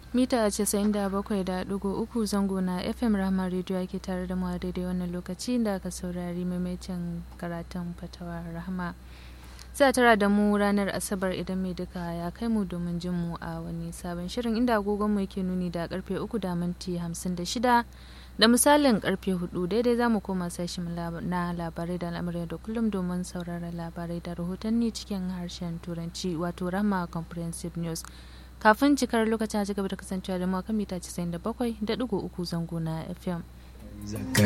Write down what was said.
mita 97.3 zango na fm rahama radio ake tare da mu a daidai wannan lokaci da aka saurari maimaitin karatun fatawa rahama za tara da mu ranar asabar idan mai duka ya kai mu domin jin mu a wani sabon shirin inda agogon mu yake nuni da karfe 3 da minti 56 da misalin karfe 4 daidai za mu koma sashen na labarai da al'amuran da kullum domin sauraron labarai da rahotanni cikin harshen turanci wato rama comprehensive news kafin cikar lokacin a cigaba da kasancewa da mu kan mita 97.3 zango na fm